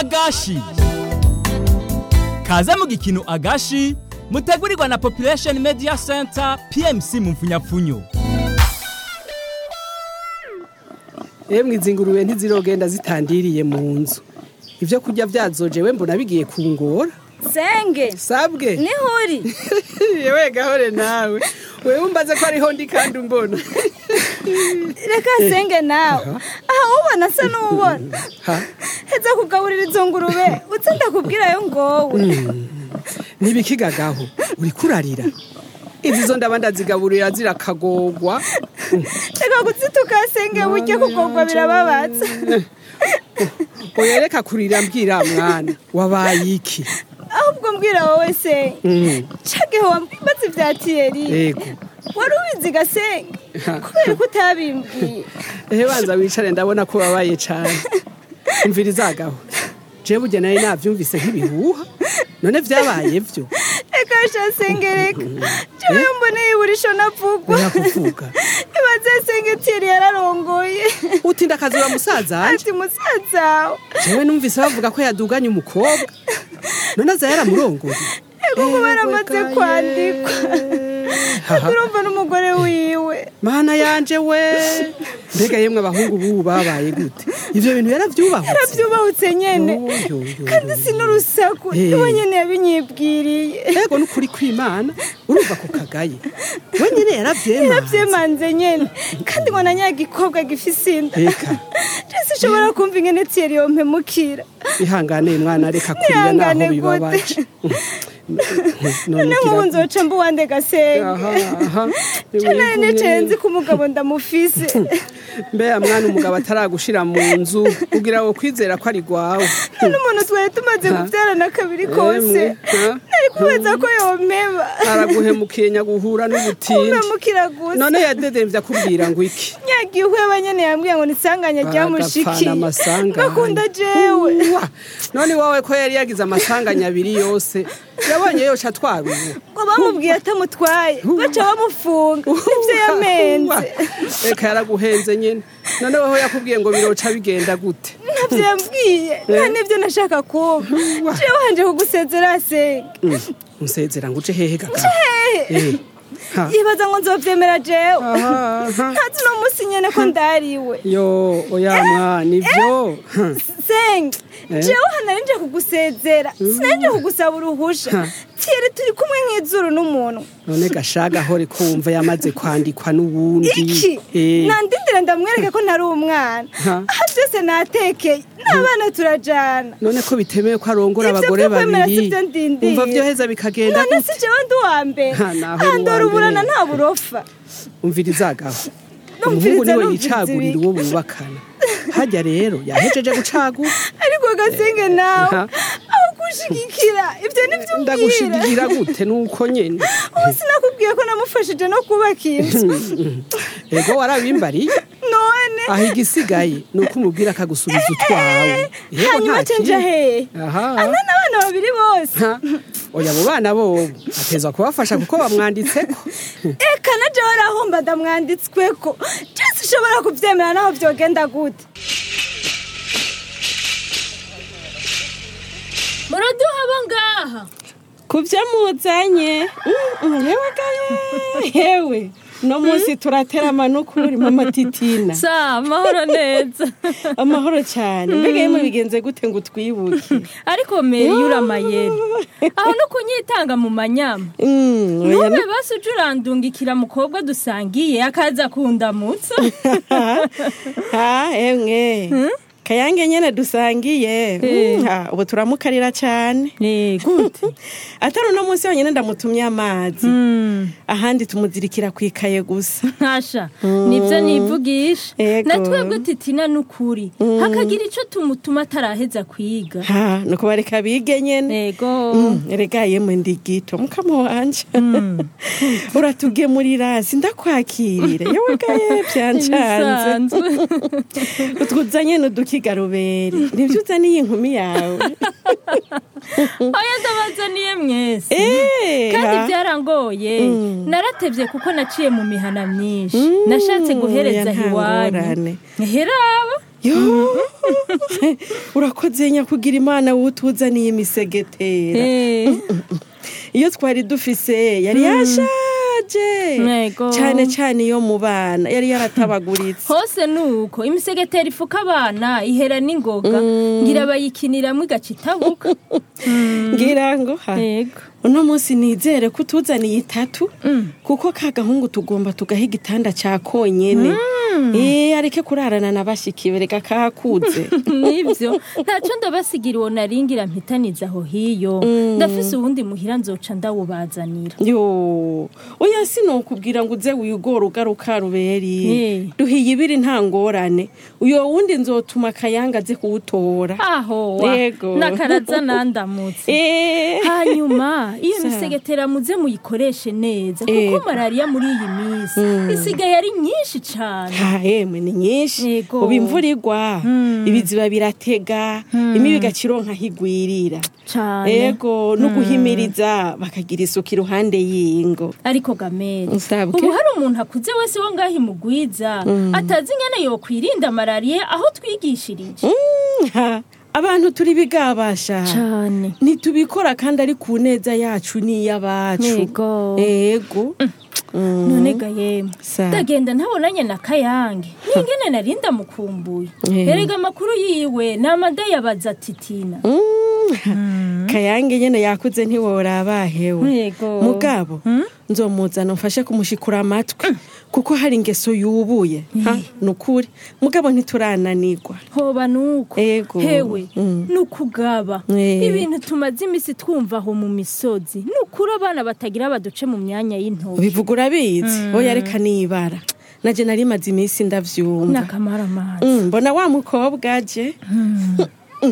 agashi kaze mu gikino agashi mutegurirwa na population media center pmc mu mfunyapfunyo Emwe izi ngurube ntizirogenda zitandiriye mu nzu ivyo kurya vyazojewe mbona bigiye kungora senge sabwe niho uri yewe gahore nawe wewe umbaze ko ariho ndi kandi umbona reka senge nawe aha ubona asa n'ubona Ha? heza kugaburira izo ngurube uze ndakubwirayo ngowe ntibikigagaho uriko urarira izi zo ndaba ndazigaburira zirakagorwa reka kuzituka senge buryo kugorwa birababaza oya reka kurira mbwira mwana wabaye iki ahubwo mbwira wowe senge cagihe wambaza ivya tiyeri yego wari ubizi gasenge kubera ko utabimbwiye ehe banza wicare ndabona ko babaye cane umvirizagaho je burya nari navyumvise nk'ibihuha none vyabaye vyo reka sha senge reka jewe mboneye iburisho navugwa oya kuvuga ibaze senge tiyeri yararongoye uti ndakazura musaza wanje ati musazawe jewe numvise bavuga ko yaduganye umukobwa none aza yaramurongoye ego ngo baramaze kwandikwa Haha. urumva n'umugore wiwe mana yanje we mbega yemwe abahungu bubu babaye gute ivyo bintu yaravyubahutse aravyubahutse nyene Yo, yo, yo, kandi yo, si n'urusaku Eh. iwe nyene yabinyibwiriye ego n'ukuri kw'imana urumva ko kagaye we nyene yaravyemanze yaravyemanze nyene kandi ngo na nyagikobwa gifise inda Eka. rese ushobora kumva ingene tiyeri yompemukira ihangane mwana reka kurira naho Nihangane bibabaje none nk'ubu nzoca mba uwande gasenge canari necenzi ko umugabo ndamufise mbeya mwana umugabo ataragushira mu nzu kugira ngo kwizera ko ari gwawe n'umuntu twari tumaze Ha. kuvyarana kabiri kose Emwe, ha? nari kubaza ko yompeba araguhemukiye nyaguhura n'ubutindi umpemukira gusa none yadedemvye akubwira ngo iki nyagiwe abanyene yambwiye ngo nisanganya ryamushikiye Agapfana amasanganya. ngakunda jewe Uwa, none wawe ko yari yagize amasanganya abiri yose yabonye yoca atwaruwe ngo bamubwiye atamutwaye baca bamufunga nivyo yamenze reka yaraguhenze nyene none weho yakubwiye ngo biroca bigenda gute ntavyo yambwiye nta nivyo nashaka kumva jewe hanje kugusezera senge unsezera ngo uje hehe gaga hehe Eh, ha. yibaza ngo nzovyemera jewe Aha, aha. ntazi uno musi nyene ko ndariwe yo oya mwana ivyo Ha. senge Eh? jewe hanari nje kugusezera sinari nje kugusaba uruhusha tiyeri turi kumwe nk'izuru n'umuntu none gashaga hore kumva yamaze kwandikwa n'uwundi iki Eh, nandindira ndamwereke ko ntari umwana Ha. aha byose natekeye n'abana turajana none ko bitemewe ko arongora Ivyo abagore vyo kwemera babiri sivyo ndindira. umva vyoheza bikagenda none gute si jewe ndi uwa mbere Ha, naho uri handora uwa uburana mbere. nta burofa umvirizagaho Numviriza, umuhungu niwe numviriza yicagurira ibiki. uwo bubakana harya rero yahejeje gucagura ariko gasenge nawe Ha. aho kushigikira ivyo nivyo umbwira ndagushigigira gute nuko nyene ubu sinakubwiye ko namufashije no kubaka inzu ego warabimbariye none aho igisigaye ni uko umubwira akagusubiza utwawe Yego, hanyuma nta cenja kindi. hehe aha ana n'abana babiri bose Ha. oya abo bana bobo atezwa kubafasha kuko bamwanditseko eka na jewe arahomba ndamwanditsweko byose ushobora kuvyemera naho vyogenda gute muraduha abo ngaha kubyo muzanye Mm, yewe gaye yewe no munsi turaterama n'ukuri mama titina sa amahoro neza amahoro cyane mbega yemwe bigenze gute ngo utwibuke ariko meri yuramayeri aho no kunyitanga mu manyama Mm, oya nube no- basi uje urandungikira mukobwa dusangiye akaza kundamutsa ha emwe kayange nyene dusangiye Eh. Mm, ha, ubu turamukarira cyane Eh, gute atari uno munsi yonyine ndamutumye amazi Mm, ahandi tumuzirikira ku ikaye gusa ntasha nibyo nivugisha Ego. na twebwe titina n'ukuri hakagira ico tumutuma ataraheza kwiga ha nuko bareka bige nyene ego Mm, erega yemwe ndi gito mukama wanje uratugemurira sindakwakirire yewe gaye byancanze ibisanzwe utwuzanye n'udukigaruberi nibyo uzaniye inkumi yawe oya ndabazaniye mwese Eh, kandi ha? byarangoye naratevye kuko naciye mu mihana myinshi Mm, nashatse guhereza oya, nta iwanyu ngorane. heraba Yo, urakoze nyakugira imana wowe utuzaniye imisegetera Eh, iyo twari dufise yari yashaje Yego. cyane cyane iyo mu bana yari yaratabaguritse hose nuko imisegetera ifuka abana ihera n'ingoga ngira bayikiniramwo igaca itabuka ngira ngo ha yego uno munsi nizere ko utuzaniye itatu kuko ka gahungu tugomba tugaha igitanda cya konyene eh areke kurarana na bashikiwe reka kakuze nibyo ntaco ndabasigira uwo naringira mpitaniza aho hiyo ndafise uwundi muhira nzoca ndawubazanira yo oya sinokubwira ngo uze wigora ugaruka ruberi Eh. duhiye ibiri nta ngorane uyo wundi nzotuma akayanga aze kuwutora aho wa, Yego. nakaraza nandamutse Eh. hanyuma iyo Sa. misegetera muze muyikoreshe neza kuko Yego. malariya muri iyi minsi isigaye ari nyinshi cane ha emwe ni nyinshi Yego. ubu imvura igwa ibiziba biratega imibi igacironka higwirira cane ego no guhimiriza bakagira isuku iruhande y'ingo ariko gamere Usabwe. ubu hari umuntu akuze wese wo ngaho imugwiza atazi ingene yokwirinda malariya aho twigishirije Mm, ha, abantu turi bigabasha cane ntitubikora kandi ari ku neza yacu n'iy'abacu Yego. ego Mm. none ga yemwe Sa. ndagenda ntabonanye na kayange n'ingene narinda mukumbuye Eh. erega amakuru yiwe ni amadayabaza titina Mm. kayange nyene yakuze ntiworaba hewe Yego. mugabo nzomuzana mfashe kumushikura amatwi kuko hari ingeso yubuye ha nukuri mugabo ntiturananirwa hoba nuko Ego. hewe Mm. nukugaba Eh. ibintu tumaze imisi twumva aho mu misozi nukuri abana batagira baduce mu myanya y'intoki bivuga urabizi oya reka nibara naje nari maze iminsi ndavyumva nakamara amazi Mm, mbona wa mukobwa aje Mm.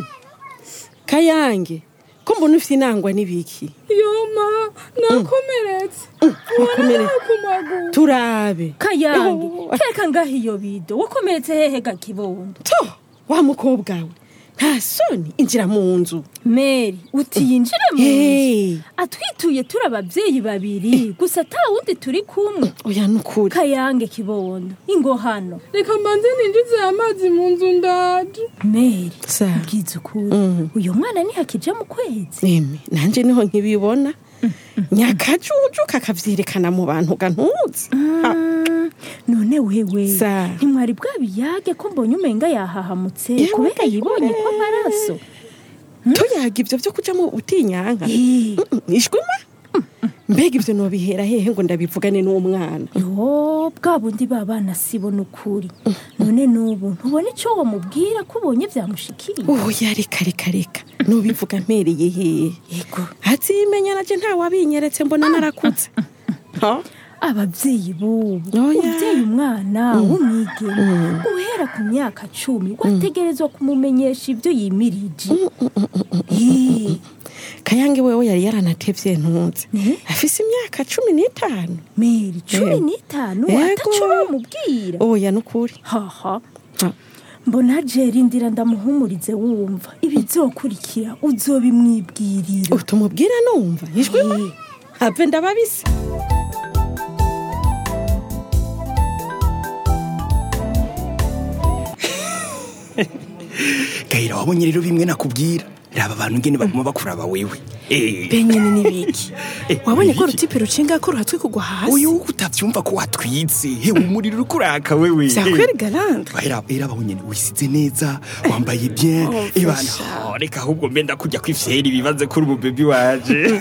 kayange ko mbona ufite inangwa n'ibiki yoma nakomeretse wakomeretse ku maguru turabe kayange Yo. keka ngaho iyo bido wakomeretse hehe ga kibondo to wa mukobwa we nta soni injira mu nzu meri uti yinjire mu nzu Hey, atwituye turi ababyeyi babiri gusa ata wundi turi kumwe oya nukuri kayange kibondo ingo hano reka mbanze ninjize amazi mu nzu ndaje meri sa bwiza ukuri Mm. uyu mwana ntihakija mu kwezi eme nanje niho nkibibona nyakajuju kakavyerekana mu bantu gantuzi Ha, Mm, none wewe Sa. ntimwari bwabiyage ko mbonye umenga yahahamutse Yewe, kubera yibonye yewe. ko amaraso tuyaga ivyo vyo kuja mu butinyanka Eh, ishwima mbega ivyo nobihera hehe ngo ndabivugane n'umwana yo bwa bundi babana sibona ukuri none n'ubu ntubona icyo wamubwira ko ubonye byamushikiriye oya reka reka reka nubivuga mpereye hehe yego hazimenya naje ntawabinyeretse mbona narakutse Ha? ababyeyi bubu Oya. ubyeyi umwana w'umwigeme guhera ku myaka cumi wategerezwa kumumenyesha ibyo yimirije Eh, kayange wewe yari yaranatevye ntuze Ne? afise imyaka cumi n'itanu meri cumi Eh. n'itanu Yego. ataco bamubwira oya nukuri haha Ha. mbona jeri ndira ndamuhumurize wumva ibizokurikira uzobimwibwirira utumubwira numva ishwima Eh. have ndababise gahera wabonye rero bimwe nakubwira raba abantu ngene baguma bakuraba wewe Eh. benyene n'ibiki Eh, wabonye ko ibiki? rutipe rucinga ko ruhatwi kugwa hasi uyu utavyumva ko watwitse hewe umuriro uriko uraka wewe vyakweri galande era era abaho nyene wisize neza wambaye bien Oh, ibana fasha. oh, reka ahubwo mbe ndakujya kwifyeri bibaze kuri umu baby waje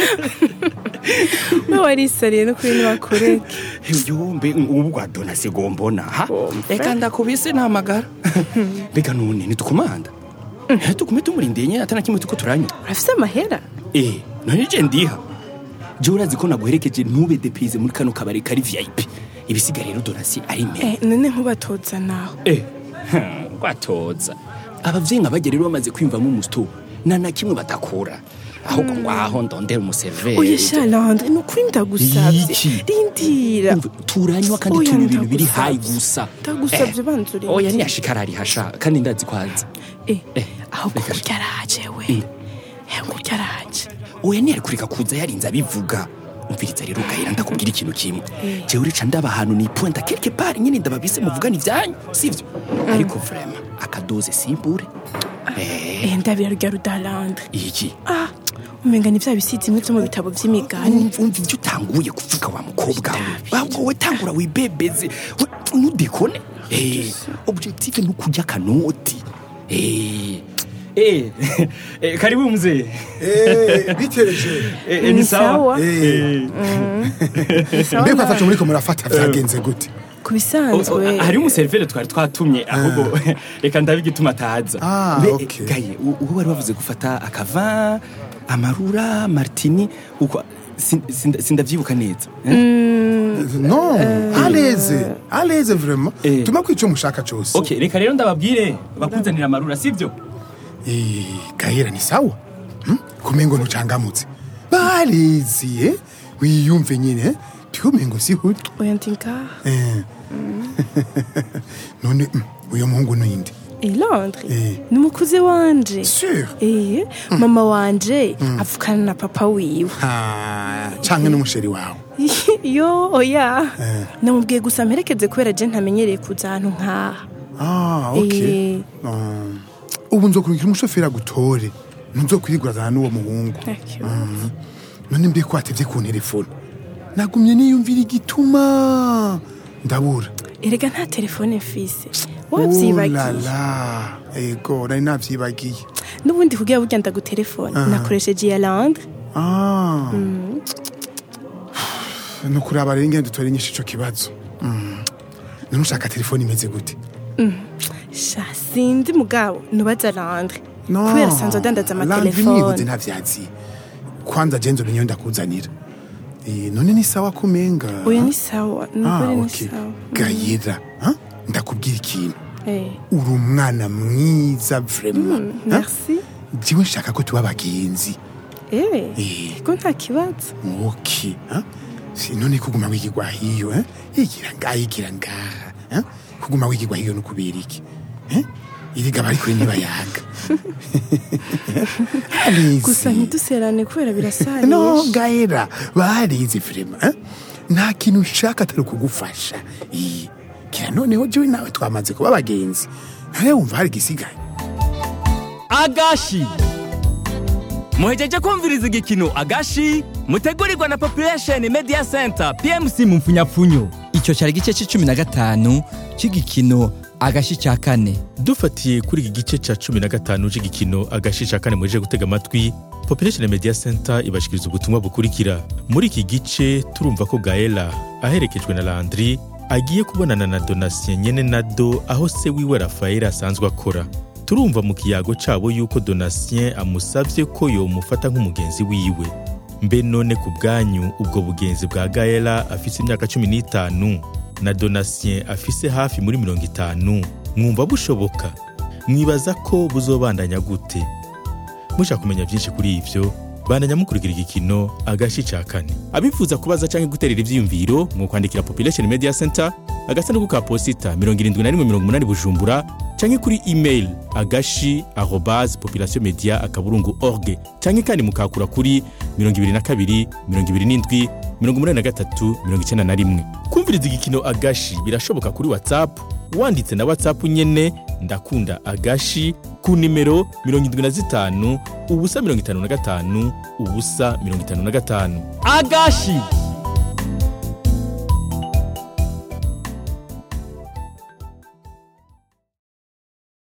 we warisariye no kuri nibakureke yombe ubu bwa dona sigombona ha reka ndakubise namagara mbega none nitukumanda tukume tumurindeye nyene atana kimwe tuko turanywa urafise amahera Eh, none je ndiha je urazi ko naguherekeje ntube depize muri kano kabari kari VIP ibisiga rero donasi ari me Eh, none nkubatoza naho eh hmm, gwatoza abavyeyi nk'abajya rero bamaze kwimvamo umusito nta na kimwe batakura ahubwo ngaho ndondera umuserveri oya shalande ni ukuri ndagusavye Iki? rindira Umva, turanywa kandi Oya, turi ibintu biri ndagusavye. hayi gusa ndagusavye Eh, banza urindire. oya ntiyashikara ari hasha kandi ndazi kwaza Eh, Eh, ahubwo reka- kurya araje we Mm. Eh, kurya araje oya ntiyari kureka kuza yarinze abivuga umviriza rero gahera ndakubwira ikintu kimwe jewe urica ndaba ahantu ni pointa quelque part nyine ndababise muvugana ivyanyu sivyo ariko vraiment akadoze simbure eh Eh, ndabirarya rudalandre iki ah umenga ni vya bisizi imwe vyo mu bitabo vy'imigani umva umva ivyo utanguye kuvuga wa mukobwa we ahubwo we tangura wibebeze we ntudekone eh objectif ni ukurya akanoti eh Eh, eh, karibu mzee. Eh, bitereje Eh, eh, ni sawa. Eh, Sawa mbega nawe. afasha muri ko murafata vyagenze gute ku bisanzwe hari umuserivere twari twatumye ahubwo reka ndabe igituma ataza Ah, Mbe, okay. gaye u- uwo wari wavuze gufata akava amarura martini uko sin- sin- sindavyibuka neza eh? non aleze aleze vraiment Eh. tuma kwica mushaka cyose okay reka rero ndababwire bakuzanira amarura sivyo Eh, gahera ni sawa Hmm? kumengo ntucangamutse bariziye wiyumve nyine tikumengo si huti oya ndi ngaha Eh. none mm, uyo muhungu ninde Eh, Landre Eh. ni umukuzi wanje sur Eh, mama wanje avukana na papa wiwe ha canke n'umusheri wawe yo oya Eh. namubwiye gusa mperekeze kubera je ntamenyereye kuza ahantu nkaha ah okay Eh. Um, ubu nzokurikira umushoferi agutore ntuzokwirigurana n'uwo muhungu Mhm. none mbe ko watevye ku telefone nagumye niyumvira igituma ndabura erega nta telefone mfise Oh la wavyibagiye la ego nari navyibagiye n'ubundi kugira burya ndagutelefone nakoresheje iya Landre Ah. ni ukuraba rero ingene dutore inyishu ico kibazo Mm. none ushaka telefone imeze gute sha sinzi mugabo nubaza Landre No. kubera sanzwe adandaza Landry nibuze amatelefone ntavyazi kwanza jenzo niyo ndakuzanira Eh, none ni sawa kumenga oya ni sawa Ah, nukuri ni okay. sawa gayira ha? ndakubwira ikintu Eh, uri umwana mwiza vraiment ha? merci jiwe nshaka ko tuba abagenzi eh Eh. ko nta kibazo ok ha? Si, none kuguma wigirwa hiyo ha? igira ngaha igira ngaha ha? kuguma wigirwa hiyo nukubera iki Eh? iriga bari kure nibayaga gusa ntiduserane kubera birasanisha no gaera barizi firima eh? nta kintu nshaka atari ukugufasha Iyi. kira noneho jewe nawe twamaze kuba abagenzi nawe wumva hari igisigaye agashi muhejeje kumviriza igikino agashi mutegurirwa na population media center pmc mu mfunyapfunyo icyo cyari igice cy'icumi na gatanu cy'igikino agashi cya kane dufatiye kuri iki gice cya cumi na gatanu cy'igikino agashi cya kane muje gutega amatwi population media center ibashikiriza ubutumwa bukurikira muri iki gice turumva ko gaela aherekejwe na landry agiye kubonana na donatien nyene na do aho se wiwe rafael asanzwe akora turumva mu kiyago cabo yuko donatien amusavye ko yomufata nk'umugenzi wiwe mbe none ku bwanyu ubwo bugenzi bwa gaela afise imyaka cumi n'itanu na donatien afise hafi muri mirongo itanu mwumva bushoboka mwibaza ko buzobandanya gute mushaka kumenya byinshi kuri ivyo bandanya mukurikira igikino agashi ca kane abifuza kubaza canke guterera ivyiyumviro mwokwandikira population media center agasanduku ka posita 7180 bujumbura canke kuri email agashi arobas population media akaburungu org canke kandi mukakura kuri 22 27 83 91 kumviriza igikino agashi birashoboka kuri whatsapp wanditse na whatsapp nyene ndakunda agashi ku nimero 75 ubusa 55 ubusa 55 agashi